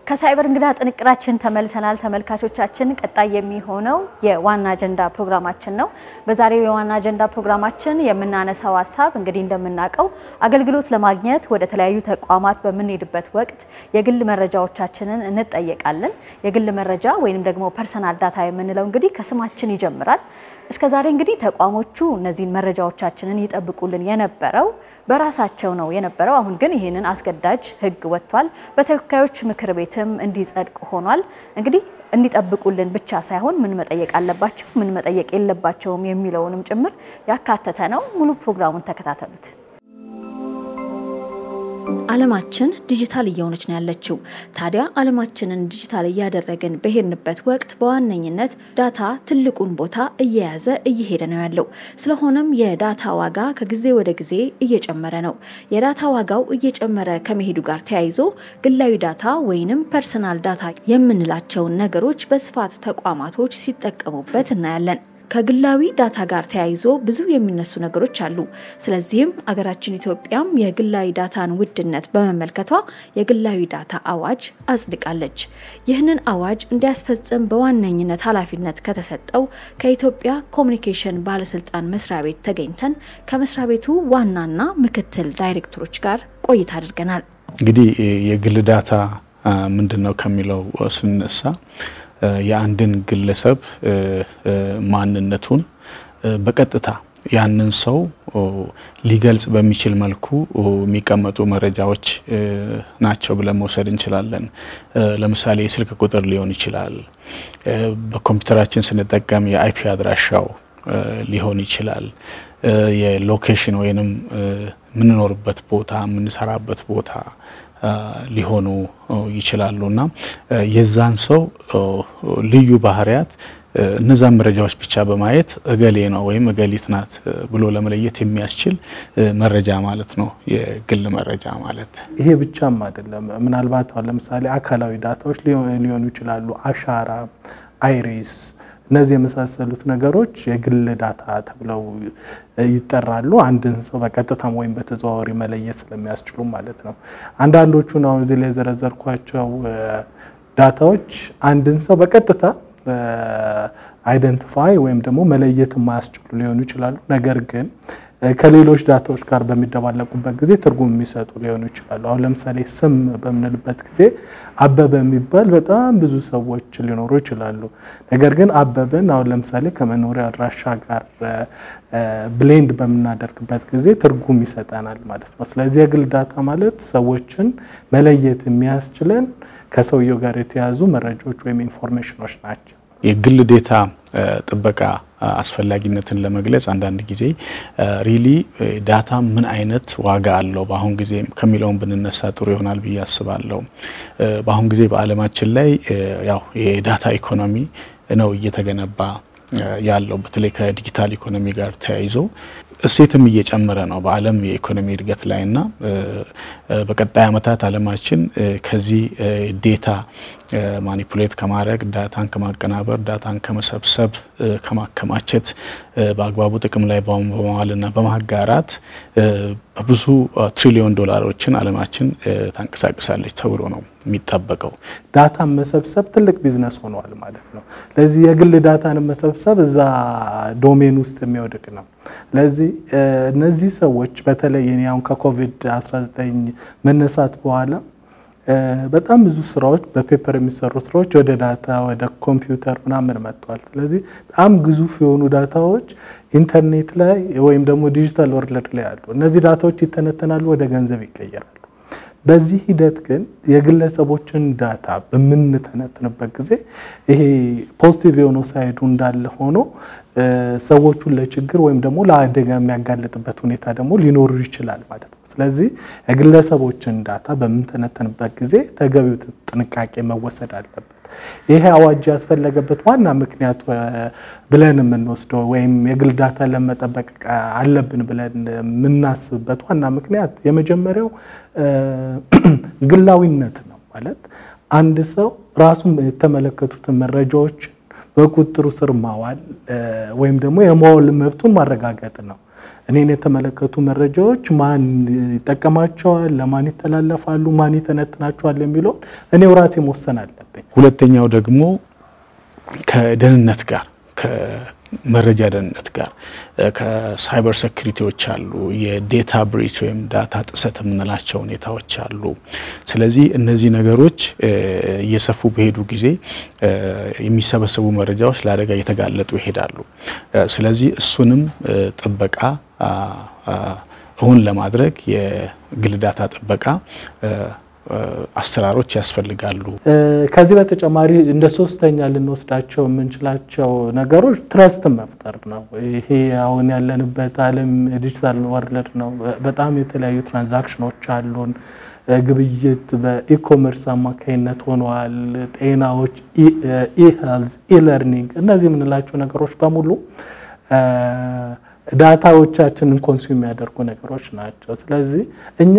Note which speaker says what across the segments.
Speaker 1: ከሳይበር እንግዳ ጥንቅራችን ተመልሰናል። ተመልካቾቻችን ቀጣይ የሚሆነው የዋና አጀንዳ ፕሮግራማችን ነው። በዛሬው የዋና አጀንዳ ፕሮግራማችን የምናነሳው ሀሳብ እንግዲህ እንደምናውቀው አገልግሎት ለማግኘት ወደ ተለያዩ ተቋማት በምንሄድበት ወቅት የግል መረጃዎቻችንን እንጠየቃለን። የግል መረጃ ወይንም ደግሞ ፐርሰናል ዳታ የምንለው እንግዲህ ከስማችን ይጀምራል። እስከ ዛሬ እንግዲህ ተቋሞቹ እነዚህን መረጃዎቻችንን ይጠብቁልን የነበረው በራሳቸው ነው የነበረው። አሁን ግን ይህንን አስገዳጅ ሕግ ወጥቷል። በተወካዮች ምክር ቤትም እንዲጸድቅ ሆኗል። እንግዲህ እንዲጠብቁልን ብቻ ሳይሆን ምን መጠየቅ አለባቸው፣ ምን መጠየቅ የለባቸውም የሚለውንም ጭምር ያካተተ ነው። ሙሉ ፕሮግራሙን ተከታተሉት። ዓለማችን ዲጂታል እየሆነች ነው ያለችው። ታዲያ ዓለማችንን ዲጂታል እያደረግን በሄድንበት ወቅት በዋነኝነት ዳታ ትልቁን ቦታ እየያዘ እየሄደ ነው ያለው። ስለሆነም የዳታ ዋጋ ከጊዜ ወደ ጊዜ እየጨመረ ነው። የዳታ ዋጋው እየጨመረ ከመሄዱ ጋር ተያይዞ ግላዊ ዳታ ወይንም ፐርሰናል ዳታ የምንላቸውን ነገሮች በስፋት ተቋማቶች ሲጠቀሙበት እናያለን። ከግላዊ ዳታ ጋር ተያይዞ ብዙ የሚነሱ ነገሮች አሉ። ስለዚህም አገራችን ኢትዮጵያም የግላዊ ዳታን ውድነት በመመልከቷ የግላዊ ዳታ አዋጅ አጽድቃለች። ይህንን አዋጅ እንዲያስፈጽም በዋነኝነት ኃላፊነት ከተሰጠው ከኢትዮጵያ ኮሚኒኬሽን ባለስልጣን መስሪያ ቤት ተገኝተን ከመስሪያ ቤቱ ዋናና ምክትል ዳይሬክተሮች ጋር ቆይታ አድርገናል።
Speaker 2: እንግዲህ የግል ዳታ ምንድን ነው ከሚለው ስንነሳ የአንድን ግለሰብ ማንነቱን በቀጥታ ያንን ሰው ሊገልጽ በሚችል መልኩ የሚቀመጡ መረጃዎች ናቸው ብለን መውሰድ እንችላለን። ለምሳሌ የስልክ ቁጥር ሊሆን ይችላል። በኮምፒውተራችን ስንጠቀም የአይፒ አድራሻው ሊሆን ይችላል። የሎኬሽን ወይንም የምንኖርበት ቦታ የምንሰራበት ቦታ ሊሆኑ ይችላሉ እና የዛን ሰው ልዩ ባህሪያት እነዛን መረጃዎች ብቻ በማየት እገሌ ነው ወይም እገሊት ናት ብሎ ለመለየት የሚያስችል መረጃ ማለት ነው የግል መረጃ ማለት።
Speaker 3: ይሄ ብቻም አይደለም። ምናልባት አሁን ለምሳሌ አካላዊ ዳታዎች ሊሆኑ ይችላሉ። አሻራ፣ አይሪስ እነዚህ የመሳሰሉት ነገሮች የግል ዳታ ተብለው ይጠራሉ። አንድን ሰው በቀጥታም ወይም በተዘዋዋሪ መለየት ስለሚያስችሉ ማለት ነው። አንዳንዶቹን አሁን እዚህ ላይ የዘረዘርኳቸው ዳታዎች አንድን ሰው በቀጥታ አይደንቲፋይ ወይም ደግሞ መለየት የማያስችሉ ሊሆኑ ይችላሉ። ነገር ግን ከሌሎች ዳታዎች ጋር በሚደባለቁበት ጊዜ ትርጉም የሚሰጡ ሊሆኑ ይችላሉ። አሁን ለምሳሌ ስም በምንልበት ጊዜ አበበ የሚባል በጣም ብዙ ሰዎች ሊኖሩ ይችላሉ። ነገር ግን አበበን አሁን ለምሳሌ ከመኖሪያ አድራሻ ጋር ብሌንድ በምናደርግበት ጊዜ ትርጉም ይሰጠናል ማለት ነው። ስለዚህ የግል ዳታ ማለት ሰዎችን መለየት የሚያስችለን ከሰውየው ጋር የተያዙ መረጃዎች ወይም ኢንፎርሜሽኖች ናቸው።
Speaker 2: የግል ዴታ ጥበቃ አስፈላጊነትን ለመግለጽ አንዳንድ ጊዜ ሪሊ ዳታ ምን አይነት ዋጋ አለው በአሁን ጊዜ ከሚለውን ብንነሳ ጥሩ ይሆናል ብዬ አስባለሁ። በአሁን ጊዜ በዓለማችን ላይ ያው የዳታ ኢኮኖሚ ነው እየተገነባ ያለው በተለይ ከዲጂታል ኢኮኖሚ ጋር ተያይዞ እሴትም እየጨመረ ነው በዓለም የኢኮኖሚ እድገት ላይ እና በቀጣይ ዓመታት ዓለማችን ከዚህ ዴታ ማኒፑሌት ከማድረግ ዳታን ከማቀናበር ዳታን ከመሰብሰብ ከማከማቸት በአግባቡ ጥቅም ላይ በመዋልና በማጋራት በብዙ ትሪሊዮን ዶላሮችን ዓለማችን ታንቀሳቅሳለች ተብሎ ነው የሚጠበቀው።
Speaker 3: ዳታን መሰብሰብ ትልቅ ቢዝነስ ሆኗል ማለት ነው። ለዚህ የግል ዳታን መሰብሰብ እዛ ዶሜን ውስጥ የሚወድቅ ነው። ለዚህ እነዚህ ሰዎች በተለይ እኔ አሁን ከኮቪድ-19 መነሳት በኋላ በጣም ብዙ ስራዎች በፔፐር የሚሰሩ ስራዎች ወደ ዳታ ወደ ኮምፒውተር ምናምን መጥተዋል። ስለዚህ በጣም ግዙፍ የሆኑ ዳታዎች ኢንተርኔት ላይ ወይም ደግሞ ዲጂታል ወርልድ ላይ አሉ። እነዚህ ዳታዎች ይተነተናሉ፣ ወደ ገንዘብ ይቀየራሉ። በዚህ ሂደት ግን የግለሰቦችን ዳታ በምንተነትንበት ጊዜ ይሄ ፖዚቲቭ የሆነው ሳይዱ እንዳለ ሆኖ ሰዎቹን ለችግር ወይም ደግሞ ለአደጋ የሚያጋልጥበት ሁኔታ ደግሞ ሊኖር ይችላል ማለት ነው። ስለዚህ የግለሰቦችን ዳታ በምንተነተንበት ጊዜ ተገቢው ጥንቃቄ መወሰድ አለበት። ይሄ አዋጅ ያስፈለገበት ዋና ምክንያት ብለን የምንወስደው ወይም የግል ዳታ ለመጠበቅ አለብን ብለን የምናስብበት ዋና ምክንያት የመጀመሪያው ግላዊነት ነው። ማለት አንድ ሰው ራሱን የተመለከቱትን መረጃዎችን በቁጥጥሩ ስር ማዋል ወይም ደግሞ የማዋል መብቱን ማረጋገጥ ነው። እኔን የተመለከቱ መረጃዎች ማን ይጠቀማቸዋል፣ ለማን ይተላለፋሉ፣ ማን ይተነትናቸዋል የሚለውን እኔው ራሴ መወሰን አለብኝ።
Speaker 2: ሁለተኛው ደግሞ ከደህንነት ጋር ከመረጃ ደህንነት ጋር ከሳይበር ሴኩሪቲዎች አሉ፣ የዴታ ብሪች ወይም ዳታ ጥሰት የምንላቸው ሁኔታዎች አሉ። ስለዚህ እነዚህ ነገሮች እየሰፉ በሄዱ ጊዜ የሚሰበሰቡ መረጃዎች ለአደጋ እየተጋለጡ ይሄዳሉ። ስለዚህ እሱንም ጥበቃ እውን ለማድረግ የግል ዳታ ጥበቃ አሰራሮች ያስፈልጋሉ።
Speaker 3: ከዚህ በተጨማሪ እንደ ሶስተኛ ልንወስዳቸው የምንችላቸው ነገሮች ትረስትን መፍጠር ነው። ይሄ አሁን ያለንበት ዓለም ዲጂታል ወርልድ ነው። በጣም የተለያዩ ትራንዛክሽኖች አሉን። ግብይት በኢኮሜርስ አማካኝነት ሆነዋል። ጤናዎች፣ ኢሄልዝ፣ ኢለርኒንግ እነዚህ የምንላቸው ነገሮች በሙሉ ዳታዎቻችንን ኮንሱም የሚያደርጉ ነገሮች ናቸው። ስለዚህ እኛ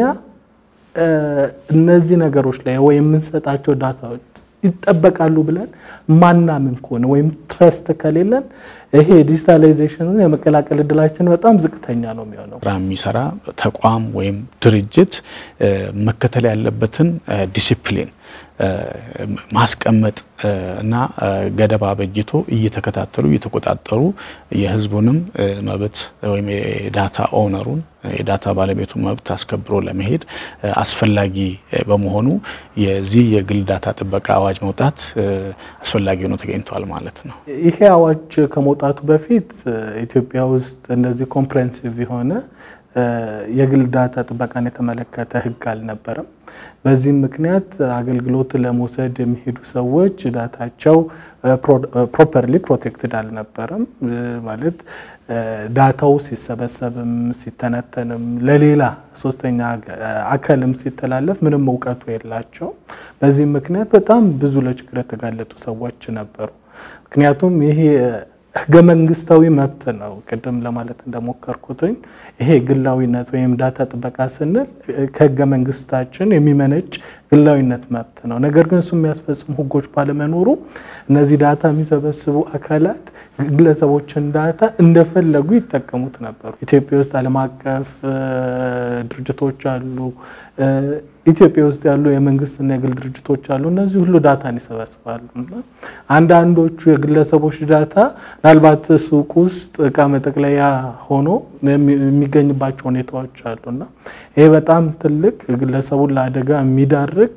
Speaker 3: እነዚህ ነገሮች ላይ ወይ የምንሰጣቸው ዳታዎች ይጠበቃሉ ብለን ማናምን ከሆነ ወይም ትረስት ከሌለን ይሄ ዲጂታላይዜሽኑን የመቀላቀል እድላችን በጣም ዝቅተኛ ነው የሚሆነው።
Speaker 2: ስራ የሚሰራ ተቋም ወይም ድርጅት መከተል ያለበትን ዲሲፕሊን ማስቀመጥ እና ገደብ አበጅቶ እየተከታተሉ እየተቆጣጠሩ የሕዝቡንም መብት ወይም የዳታ ኦነሩን የዳታ ባለቤቱ መብት አስከብሮ ለመሄድ አስፈላጊ በመሆኑ የዚህ የግል ዳታ ጥበቃ አዋጅ መውጣት አስፈላጊ ሆኖ ተገኝቷል ማለት ነው።
Speaker 3: ይሄ አዋጅ ከመውጣቱ በፊት ኢትዮጵያ ውስጥ እንደዚህ ኮምፕሬንሲቭ የሆነ የግል ዳታ ጥበቃን የተመለከተ ሕግ አልነበረም። በዚህም ምክንያት አገልግሎት ለመውሰድ የሚሄዱ ሰዎች ዳታቸው ፕሮፐርሊ ፕሮቴክትድ አልነበረም። ማለት ዳታው ሲሰበሰብም ሲተነተንም ለሌላ ሶስተኛ አካልም ሲተላለፍ ምንም እውቀቱ የላቸው። በዚህም ምክንያት በጣም ብዙ ለችግር የተጋለጡ ሰዎች ነበሩ። ምክንያቱም ይሄ ህገ መንግስታዊ መብት ነው። ቅድም ለማለት እንደሞከርኩትኝ ይሄ ግላዊነት ወይም ዳታ ጥበቃ ስንል ከህገ መንግስታችን የሚመነጭ ግላዊነት መብት ነው። ነገር ግን እሱ የሚያስፈጽሙ ህጎች ባለመኖሩ እነዚህ ዳታ የሚሰበስቡ አካላት ግለሰቦችን ዳታ እንደፈለጉ ይጠቀሙት ነበሩ። ኢትዮጵያ ውስጥ ዓለም አቀፍ ድርጅቶች አሉ። ኢትዮጵያ ውስጥ ያሉ የመንግስትና የግል ድርጅቶች አሉ። እነዚህ ሁሉ ዳታን ይሰበስባሉ። አንዳንዶቹ የግለሰቦች ዳታ ምናልባት ሱቅ ውስጥ እቃ መጠቅለያ ሆኖ የሚገኝባቸው ሁኔታዎች አሉና ይሄ በጣም ትልቅ ግለሰቡን ለአደጋ የሚዳርግ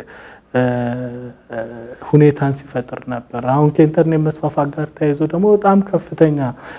Speaker 3: ሁኔታን ሲፈጥር ነበር። አሁን ከኢንተርኔት መስፋፋት ጋር ተያይዞ ደግሞ በጣም ከፍተኛ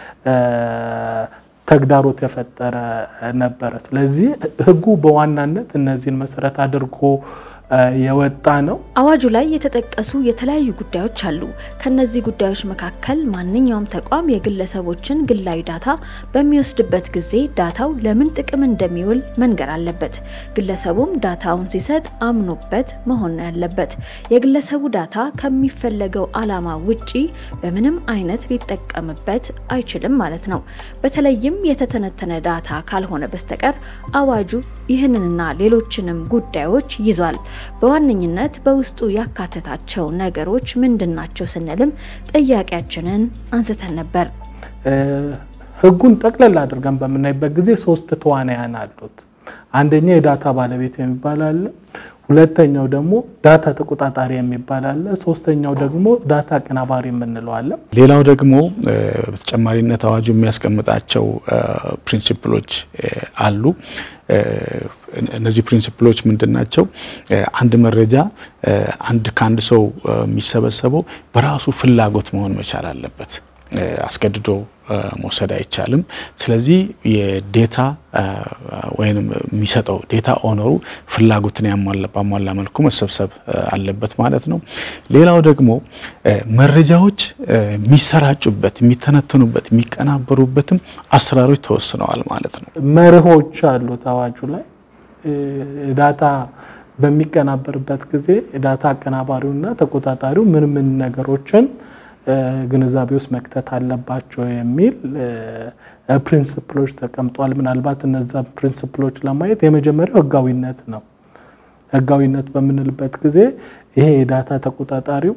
Speaker 3: ተግዳሮት የፈጠረ ነበረ። ስለዚህ ህጉ በዋናነት እነዚህን መሰረት አድርጎ የወጣ ነው።
Speaker 1: አዋጁ ላይ የተጠቀሱ የተለያዩ ጉዳዮች አሉ። ከነዚህ ጉዳዮች መካከል ማንኛውም ተቋም የግለሰቦችን ግላዊ ዳታ በሚወስድበት ጊዜ ዳታው ለምን ጥቅም እንደሚውል መንገር አለበት። ግለሰቡም ዳታውን ሲሰጥ አምኖበት መሆን ነው ያለበት። የግለሰቡ ዳታ ከሚፈለገው ዓላማ ውጪ በምንም አይነት ሊጠቀምበት አይችልም ማለት ነው። በተለይም የተተነተነ ዳታ ካልሆነ በስተቀር አዋጁ ይህንንና ሌሎችንም ጉዳዮች ይዟል። በዋነኝነት በውስጡ ያካተታቸው ነገሮች ምንድናቸው ስንልም ጥያቄያችንን አንስተን ነበር።
Speaker 3: ህጉን ጠቅለል አድርገን በምናይበት ጊዜ ሶስት ተዋናያን አሉት። አንደኛ የዳታ ባለቤት የሚባል አለ። ሁለተኛው ደግሞ ዳታ ተቆጣጣሪ የሚባል አለ። ሶስተኛው ደግሞ ዳታ አቀናባሪ የምንለው አለ።
Speaker 2: ሌላው ደግሞ በተጨማሪነት አዋጁ የሚያስቀምጣቸው ፕሪንሲፕሎች አሉ። እነዚህ ፕሪንሲፕሎች ምንድን ናቸው? አንድ መረጃ አንድ ከአንድ ሰው የሚሰበሰበው በራሱ ፍላጎት መሆን መቻል አለበት። አስገድዶ መውሰድ አይቻልም። ስለዚህ የዴታ ወይም የሚሰጠው ዴታ ኦነሩ ፍላጎትን ባሟላ መልኩ መሰብሰብ አለበት ማለት ነው። ሌላው ደግሞ መረጃዎች የሚሰራጩበት፣ የሚተነተኑበት፣ የሚቀናበሩበትም አሰራሮች ተወስነዋል ማለት ነው።
Speaker 3: መርሆች አሉት አዋጁ ላይ ዳታ በሚቀናበርበት ጊዜ ዳታ አቀናባሪውና ተቆጣጣሪው ምን ምን ነገሮችን ግንዛቤ ውስጥ መክተት አለባቸው የሚል ፕሪንስፕሎች ተቀምጧል። ምናልባት እነዛ ፕሪንስፕሎች ለማየት የመጀመሪያው ህጋዊነት ነው። ህጋዊነት በምንልበት ጊዜ ይሄ የዳታ ተቆጣጣሪው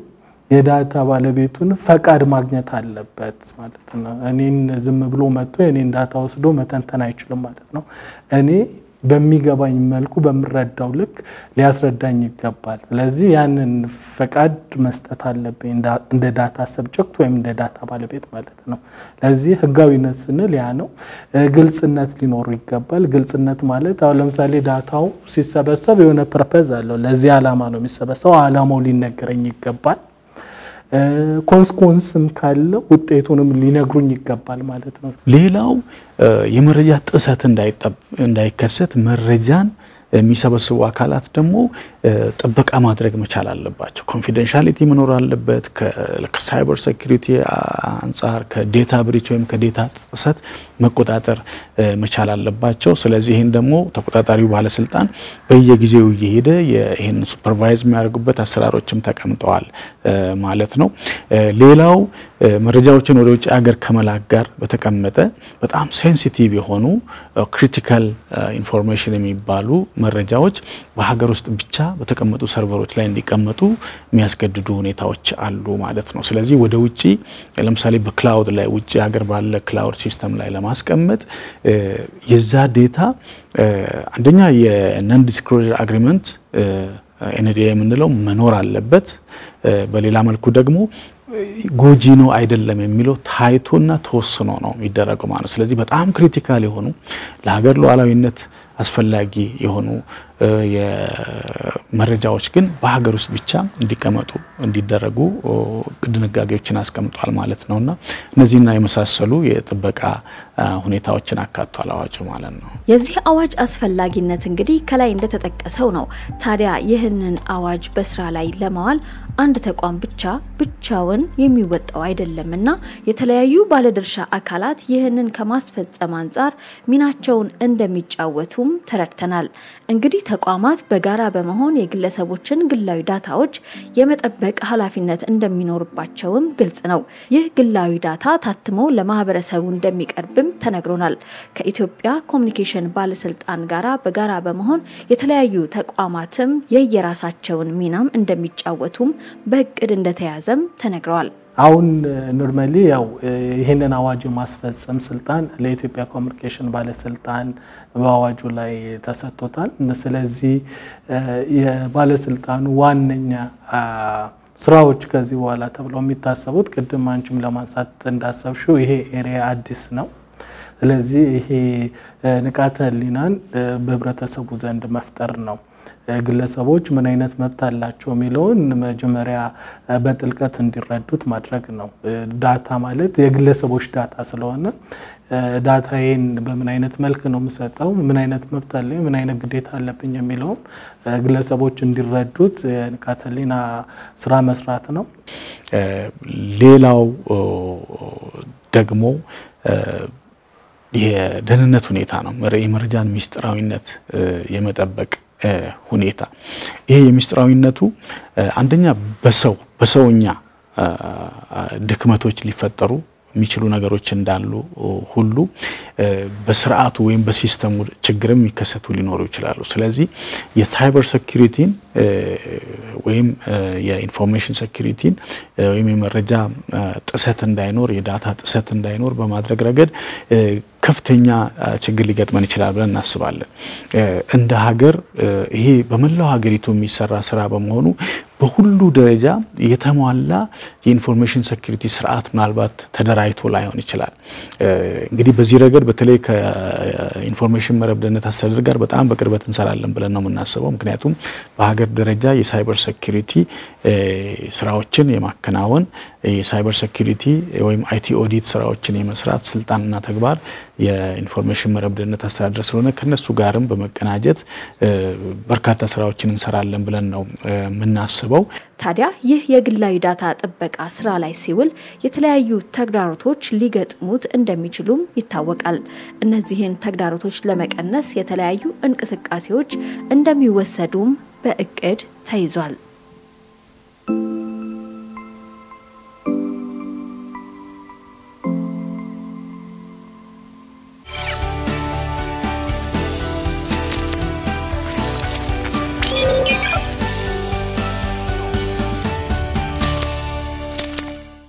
Speaker 3: የዳታ ባለቤቱን ፈቃድ ማግኘት አለበት ማለት ነው። እኔን ዝም ብሎ መጥቶ የኔን ዳታ ወስዶ መተንተን አይችልም ማለት ነው። እኔ በሚገባኝ መልኩ በምረዳው ልክ ሊያስረዳኝ ይገባል። ስለዚህ ያንን ፈቃድ መስጠት አለብኝ እንደ ዳታ ሰብጀክት ወይም እንደ ዳታ ባለቤት ማለት ነው። ለዚህ ህጋዊነት ስንል ያ ነው። ግልጽነት ሊኖሩ ይገባል። ግልጽነት ማለት አሁን ለምሳሌ ዳታው ሲሰበሰብ የሆነ ፐርፐዝ አለው። ለዚህ ዓላማ ነው የሚሰበሰበው። ዓላማው ሊነገረኝ ይገባል። ኮንስኮንስም ካለው ውጤቱንም ሊነግሩኝ ይገባል ማለት ነው።
Speaker 2: ሌላው የመረጃ ጥሰት እንዳይከሰት መረጃን የሚሰበስቡ አካላት ደግሞ ጥበቃ ማድረግ መቻል አለባቸው። ኮንፊደንሻሊቲ መኖር አለበት። ከሳይበር ሴኩሪቲ አንጻር ከዴታ ብሪች ወይም ከዴታ ጥሰት መቆጣጠር መቻል አለባቸው። ስለዚህ ይህን ደግሞ ተቆጣጣሪው ባለስልጣን በየጊዜው እየሄደ ይህን ሱፐርቫይዝ የሚያደርጉበት አሰራሮችም ተቀምጠዋል ማለት ነው። ሌላው መረጃዎችን ወደ ውጭ ሀገር ከመላክ ጋር በተቀመጠ በጣም ሴንሲቲቭ የሆኑ ክሪቲካል ኢንፎርሜሽን የሚባሉ መረጃዎች በሀገር ውስጥ ብቻ በተቀመጡ ሰርቨሮች ላይ እንዲቀመጡ የሚያስገድዱ ሁኔታዎች አሉ ማለት ነው። ስለዚህ ወደ ውጭ ለምሳሌ በክላውድ ላይ ውጭ ሀገር ባለ ክላውድ ሲስተም ላይ ለማስቀመጥ የዛ ዴታ አንደኛ የነን ዲስክሎዥር አግሪመንት ኤንዲኤ የምንለው መኖር አለበት። በሌላ መልኩ ደግሞ ጎጂ ነው አይደለም የሚለው ታይቶና ተወስኖ ነው የሚደረገው ማለት ነው። ስለዚህ በጣም ክሪቲካል የሆኑ ለሀገር ሉዓላዊነት አስፈላጊ የሆኑ የመረጃዎች ግን በሀገር ውስጥ ብቻ እንዲቀመጡ እንዲደረጉ ድንጋጌዎችን አስቀምጧል ማለት ነው እና እነዚህና የመሳሰሉ የጥበቃ ሁኔታዎችን አካቷል አዋጁ ማለት ነው።
Speaker 1: የዚህ አዋጅ አስፈላጊነት እንግዲህ ከላይ እንደተጠቀሰው ነው። ታዲያ ይህንን አዋጅ በስራ ላይ ለማዋል አንድ ተቋም ብቻ ብቻውን የሚወጣው አይደለም እና የተለያዩ ባለድርሻ አካላት ይህንን ከማስፈጸም አንጻር ሚናቸውን እንደሚጫወቱም ተረድተናል። እንግዲህ ተቋማት በጋራ በመሆን የግለሰቦችን ግላዊ ዳታዎች የመጠበቅ ኃላፊነት እንደሚኖርባቸውም ግልጽ ነው። ይህ ግላዊ ዳታ ታትሞ ለማህበረሰቡ እንደሚቀርብም ተነግሮናል። ከኢትዮጵያ ኮሚኒኬሽን ባለስልጣን ጋራ በጋራ በመሆን የተለያዩ ተቋማትም የየራሳቸውን ሚናም እንደሚጫወቱም በእቅድ እንደተያዘም ተነግረዋል።
Speaker 3: አሁን ኖርማሊ ያው ይህንን አዋጅ የማስፈጸም ስልጣን ለኢትዮጵያ ኮሚኒኬሽን ባለስልጣን በአዋጁ ላይ ተሰጥቶታል። ስለዚህ የባለስልጣኑ ዋነኛ ስራዎች ከዚህ በኋላ ተብለው የሚታሰቡት ቅድም አንቺም ለማንሳት እንዳሰብሽው ይሄ ኤሪያ አዲስ ነው። ስለዚህ ይሄ ንቃተ ህሊናን በህብረተሰቡ ዘንድ መፍጠር ነው። ግለሰቦች ምን አይነት መብት አላቸው የሚለውን መጀመሪያ በጥልቀት እንዲረዱት ማድረግ ነው። ዳታ ማለት የግለሰቦች ዳታ ስለሆነ ዳታዬን በምን አይነት መልክ ነው የምሰጠው፣ ምን አይነት መብት አለኝ፣ ምን አይነት ግዴታ አለብኝ የሚለውን ግለሰቦች እንዲረዱት የንቃተ ህሊና ስራ መስራት ነው።
Speaker 2: ሌላው ደግሞ የደህንነት ሁኔታ ነው። የመረጃን ሚስጥራዊነት የመጠበቅ ሁኔታ ይሄ የሚስጥራዊነቱ አንደኛ በሰው በሰውኛ ድክመቶች ሊፈጠሩ የሚችሉ ነገሮች እንዳሉ ሁሉ በስርዓቱ ወይም በሲስተሙ ችግርም የሚከሰቱ ሊኖሩ ይችላሉ። ስለዚህ የሳይበር ሴኩሪቲን ወይም የኢንፎርሜሽን ሴኩሪቲን ወይም የመረጃ ጥሰት እንዳይኖር የዳታ ጥሰት እንዳይኖር በማድረግ ረገድ ከፍተኛ ችግር ሊገጥመን ይችላል ብለን እናስባለን። እንደ ሀገር ይሄ በመላው ሀገሪቱ የሚሰራ ስራ በመሆኑ በሁሉ ደረጃ የተሟላ የኢንፎርሜሽን ሴኩሪቲ ስርዓት ምናልባት ተደራጅቶ ላይሆን ይችላል። እንግዲህ በዚህ ረገድ በተለይ ከኢንፎርሜሽን መረብ ደህንነት አስተዳደር ጋር በጣም በቅርበት እንሰራለን ብለን ነው የምናስበው። ምክንያቱም በሀገር ደረጃ የሳይበር ሴኩሪቲ ስራዎችን የማከናወን የሳይበር ሴኩሪቲ ወይም አይቲ ኦዲት ስራዎችን የመስራት ስልጣንና ተግባር የኢንፎርሜሽን መረብ ደህንነት አስተዳደር ስለሆነ ከነሱ ጋርም በመቀናጀት በርካታ ስራዎችን እንሰራለን ብለን ነው የምናስበው።
Speaker 1: ታዲያ ይህ የግላዊ ዳታ ጥበቃ ስራ ላይ ሲውል የተለያዩ ተግዳሮቶች ሊገጥሙት እንደሚችሉም ይታወቃል። እነዚህን ተግዳሮቶች ለመቀነስ የተለያዩ እንቅስቃሴዎች እንደሚወሰዱም በእቅድ ተይዟል።